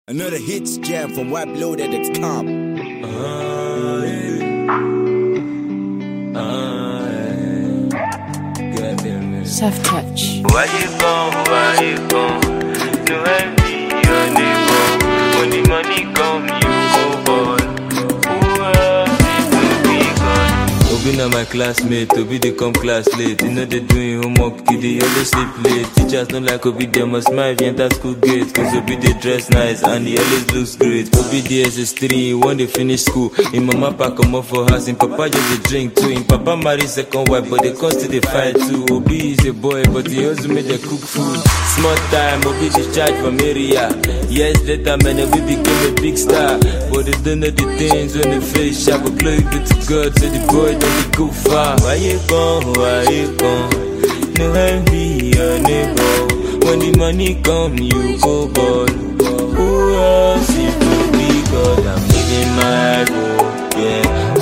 Another hits jam from WebLoaded.com. Soft touch. Why you come, why you come? No envy your neighbor. When the money come, you go ball. Who else is to be gone? Obi na my classmate, Obi dey come class late. You know they doing homework, he dey always sleep late. Teachers don't like Obi, they must smile if you enter school gate. Cause Obi dey dress nice and he always looks great. Obi dey SS3, he want dey finish school. Him mama pack come up for house, him papa just dey drink too. Him papa marry second wife, but they come still dey fight too. Obi is a boy, but he also make dey cook food. Small time, Obi discharge from area. Years later, man, Obi became a big star. But they don't know the things when they face sharp. But glory be to God, so the boy don't be go far. Why you gone? Why you gone? No envy your neighbor. When the money come, you go ball. Who else if you be God? I'm living my life, oh, yeah.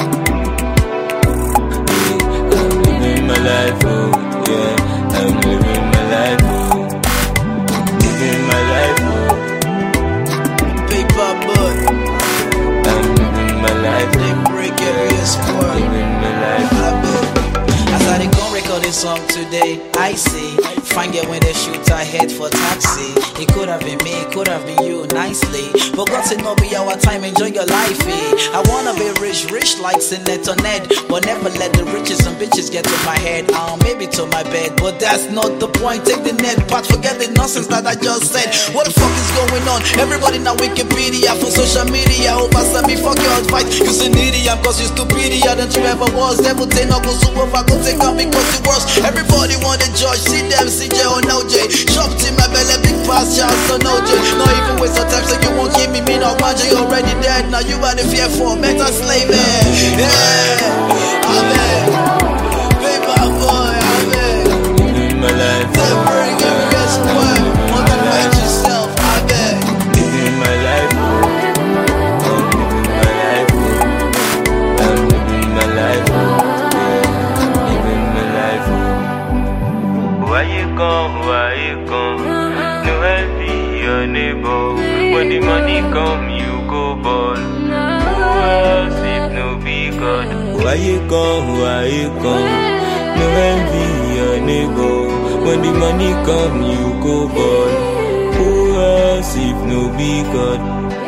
Yeah, I'm living my life, oh, yeah. I'm living my life, oh. Living my life, oh. Paper boy, I'm living my life, they oh. break every sport. Living my life, As I dey gon' record this song today, I see Fine girl when they shoot I head for taxi. It could have been me, it could have been you nicely. But God said no be our time, enjoy your life. Eh? I wanna be rich, rich like Senator Ned. But never let the riches and bitches get to my head. Um, maybe to my bed, but that's not the point. Take the net part, forget the nonsense that I just said. What the fuck is going on? Everybody now Wikipedia for social media. Over me fuck your advice. You an idiot cause you stupidia than you ever was. Devil take no go super over, go take on because it worse. Everybody want to judge, see them, CJ or no J. Chopped in my belly, big pass, shots so no J. Not even waste of time, so you won't give me me no magic. You already dead, now you are the fear for mental slave. eh. Yeah, amen. Paper boy, amen. living my life, That bring every guest word. Motivate yourself, amen. living my life, oh. I'm living my life, oh. I'm living my life, oh. Yeah, living my life, oh. Why you come, why you come? No envy your neighbor. When the money come, you go ball. Who else if no be God? Why you come, why you come? No envy your neighbor. When the money come, you go ball. Who else if no be God?